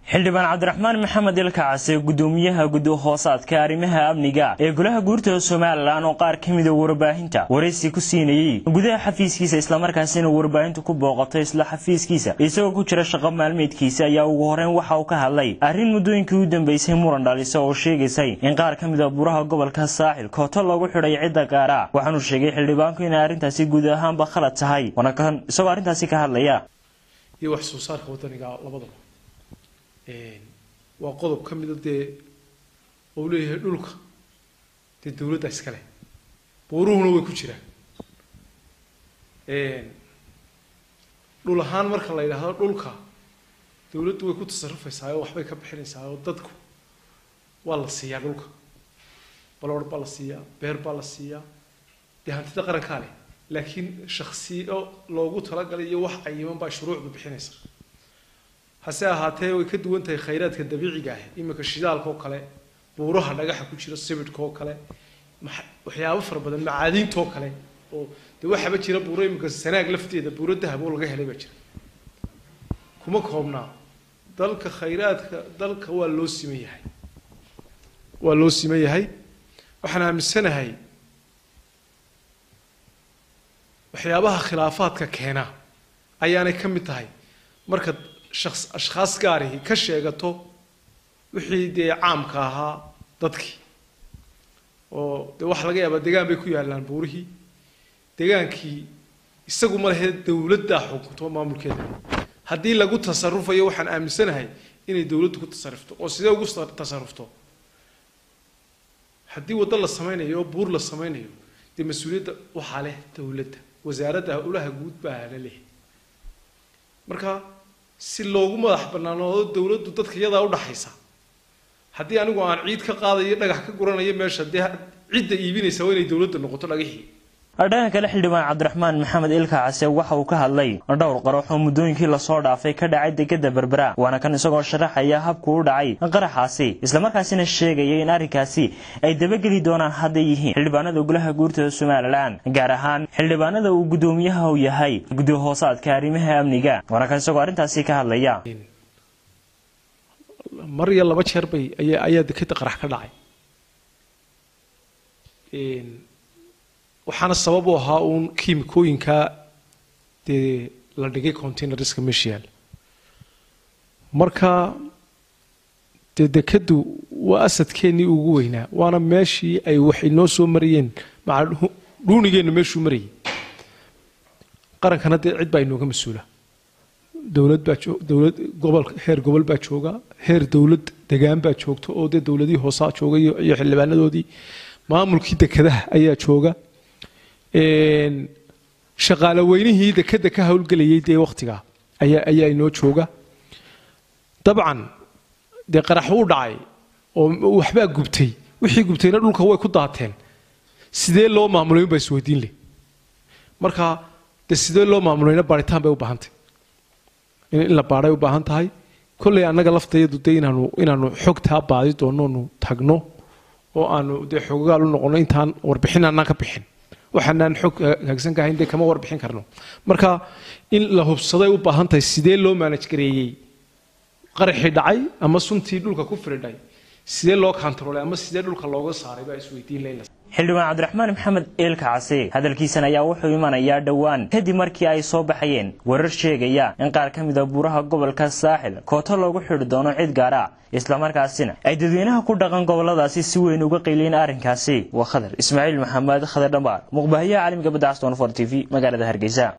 xildhibaan cabdiraxmaan maxamed ilkacase gudoomiyaha guddi hoosaadka arrimaha amniga ee golaha guurtada somalilan oo qaar ka mida warbaahinta waraysi ku siinayey gudaha xafiiskiisa islamarkaasina warbaahinta ku booqatay isla xafiiskiisa isagoo ku jira shaqo maalmeedkiisa ayaa ugu horeyn waxa uu ka hadlay arrin muddooyinkii u dambeysay muran dhalisa oo sheegaysay in qaar ka mida buraha gobolka saaxil kooto lagu xidhay cidda gaara waxaanuu sheegay xildhibaanku inay arrintaasi guud ahaanba khalad tahay waana kan isagoo arrintaasi ka hadlaya iyo wax soo saarka wadaniga labadaba waa qodob ka mida dee ou leeyahay dhulka dee dawladda iskale buuruhuna way ku jiraan dhul ahaan marka la yidhaahdo dhulka dawladdu way ku tasarufaysaa oo waxbay ka bixinaysaa oo dadku waa la siiyaa dhulka baloor baa la siiyaa beer baa la siiyaa dee hantida qarankaa leh laakiin shaksiyo loogu talagalay iyo wax cayiman baa shuruucdu bixinaysa hase ahaatee way ka duwan tahay khayraadka dabiiciga ah iminka shidaalka oo kale buuraha dhagaxa ku jira sibidhka oo kale waxyaabo fara badan macaadiinta oo kale oo dee waxaaba jira buuro iminka sanaag lafteeda buuro dahab oo laga helay baa jira kuma koobnaa dalka khayraadka dalka waa loo siman yahay waa loo siman yahay waxaan aaminsanahay waxyaabaha khilaafaadka keena ayaanay ka mid tahay marka shaks ashkhaas gaarihi ka sheegato wixii dee caamka ahaa dadkii oo dee waxaa laga yaabaa degaan bay ku yaallaan buurihii degaankii isagu ma lehe dawladdaa xukunto maamulkeeda haddii lagu tasarufayo waxaan aaminsanahay inay dawladdu ku tasarufto oo sidee ugu tasarufto haddii waddo la samaynayo oo buur la samaynayo dee mas-uuliyadda waxaa leh dawladda wasaaradda ulaha guud baa la leh marka si loogu madax banaanoodo dawladdu dadka iyadaa udhaxaysa haddii anigu aan ciid ka qaadayo dhagax ka guranayo meesha dee cidda iibinaysa waa inay dawladda noqoto dhagixii dhanka kale xildhibaan cabdiraxmaan maxamed ilkacase waxa uu ka hadlay dhowr qarax oo muddooyinkii lasoo dhaafay ka dhacay degada berbera waana kan isagoo sharaxaya habku u dhacay qaraxaasi islamarkaasina sheegaya in arrinkaasi ay dabageli doonaan hadday yihiin xildhibaanada golaha guurtada somalilan gaar ahaan xildhibaanada uu guddoomiyaha u yahay guddi hoosaadka arrimaha amniga waana kan isagoo arrintaasi ka hadlaya mar iyo laba jeer bay ayaa dekeda qarax ka dhacay waxaana sabab u ahaa uun kiimikooyinka dee la dhigay containerska meesha yaal marka dee dekadu waa asadkeennii ugu weynaa waana meeshii ay wax inoo soo marayeen maca dhuunigeenna meeshuu marayay qarankana dee cid baa inooga mas-uula dowlad baa dowlad gobol heer gobol baa jooga heer dowlad degaan baa joogta oo dee dowladihii hoosaa jooga iyo xildhibaanadoodii maamulkii dekadaha ayaa jooga shaqaale weynihii dekeda ka howlgelayay dee waktigaa ayaa ayaa inoo jooga dabcan dee qarax uu dhacay oo waxbaa gubtay wixii gubtayna dhulka way ku daateen sidee loo maamulay unbaa isweydiin leh marka dee sidee loo maamulayna baaritaan bay u baahantay in la baaray u baahan tahay kolley annaga laftayadu dee inaanu inaanu xogtaa baadi doonoonu tagno oo aanu dee xogagaal u noqono intaan warbixin aanaan ka bixin waxaanaan xog hagsan kahayn dee kama warbixin karno marka in la hubsaday u baahan tahay sidee loo maanaj gareeyey qaraxii dhacay ama suntii dhulka ku firidhay sidee loo kantaroolay ama sidee dhulka looga saaray baa isweydiin leyna xildhibaan cabdiraxmaan maxamed eelkacase hadalkiisan ayaa wuxuu imanayaa dhowaan kadib markii ay soo baxayeen warar sheegaya in qaar ka mida buuraha gobolka saaxil kooto loogu xidhi doono cid gaara islamarkaasina ay dadweynaha ku dhaqan goboladaasi si weyn uga qeyliyeen arrinkaasi waa khadar ismaaciil maxamed khadar dhambaar muqbaahiyaha caalamiga badda caston for t v magaalada hargeysa